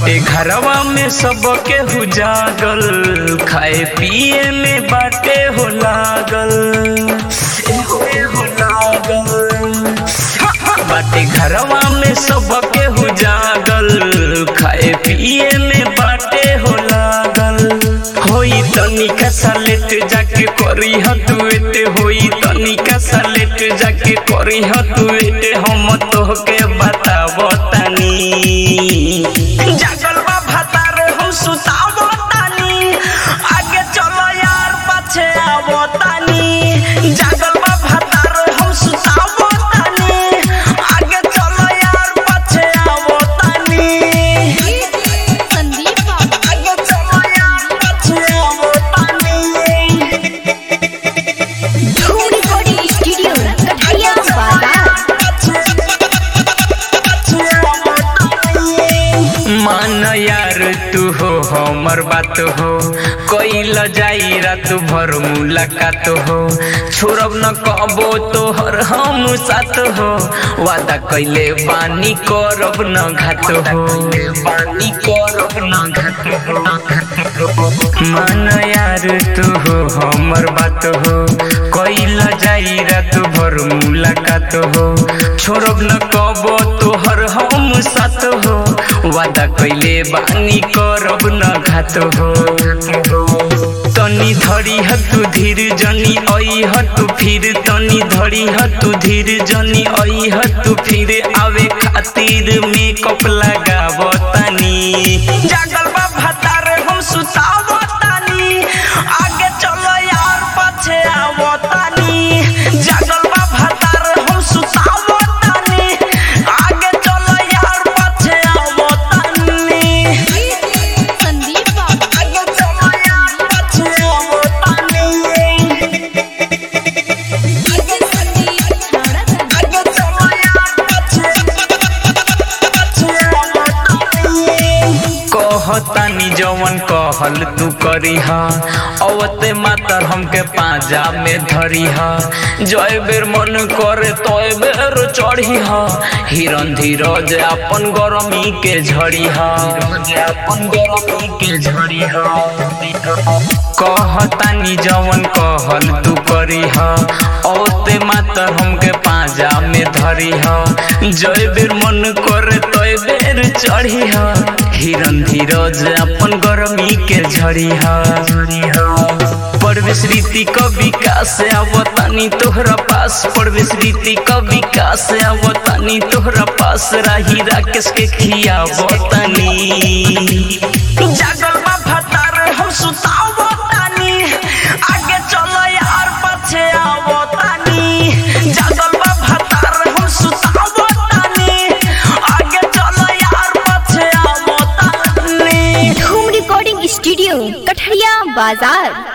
बाटे घरवा में सबके हु जागल खाए पिए में बाटे हो लागल ए हो लागल बाटे घरवा में सबके हु जागल खाए पिए में बाटे हो लागल होई तनिका सालेट जाके करी हतुएते होई तनिका सालेट जाके करी हतुएते हम तोहके बताबो तानी जागल बा भातार हम सुताबो तानी आगे चलो यार पाछे आवो तानी जागल बा भातार हम सुताबो तानी आगे चलो यार पाछे आवो तानी संदीप बाबू आगे चलो यार पाछे आवो तानी धूम रिकॉर्डिंग स्टूडियो कठरिया बाजार मान यार तू हो हमर बात हो कैल जाई रात भर मुलाकात हो छोड़ब न कबो तोहर हम साथ हो वादा कैले बानी करब न घात हो बानी करब न घात हो मान यार तू हो हमर बात हो कैल जाई रात भर मुलाकात हो छोड़ब न कबो तोहर हम साथ हो वादा कैले बानी करब न घात हो तनी धरी हतु धीर जनी आई हतु फिर तनी धरी हतु धीर जनी आई हतु फिर आवे खातिर मेकअप लगाब तनी जागल बा भातार हम सुताब तानी आगे चलो यार पछे आवो तानी जागल बा भातार हम सुताब तानी आगे चलो यार पछे आवो तानी संदीप बाबू आगे चलो यार पछे आवो तानी डीजे संदीप छाड़ा आगे चलो यार पछे पछे आवो तानी कहतानी जवन कहल तू करी हा अवते मातर हमके पाजा में धरी हा जय बेर मन करे तय बेर चढ़ी हा हिरन धीरज अपन गरमी के झड़ी हा अपन गरमी के झड़ी हा कहतानी जवन कहल तू करी हा औते मातर हमके पाजा में धरी हा जय बेर मन करे तय बेर चढ़ी हा हिरन धीरज अपन गरमी के झड़ी हा परवेश रीति का विकास आवतानी तोहरा पास परवेश रीति का विकास आवतानी तोहरा पास राही राकेश के खियावतानी जागल बा भतार हम सुतावतानी आगे चलो यार पछे आवतानी जागल बा भतार हम सुतावतानी आगे चलो यार पछे आवतानी धूम रिकॉर्डिंग स्टूडियो कठरिया बाजार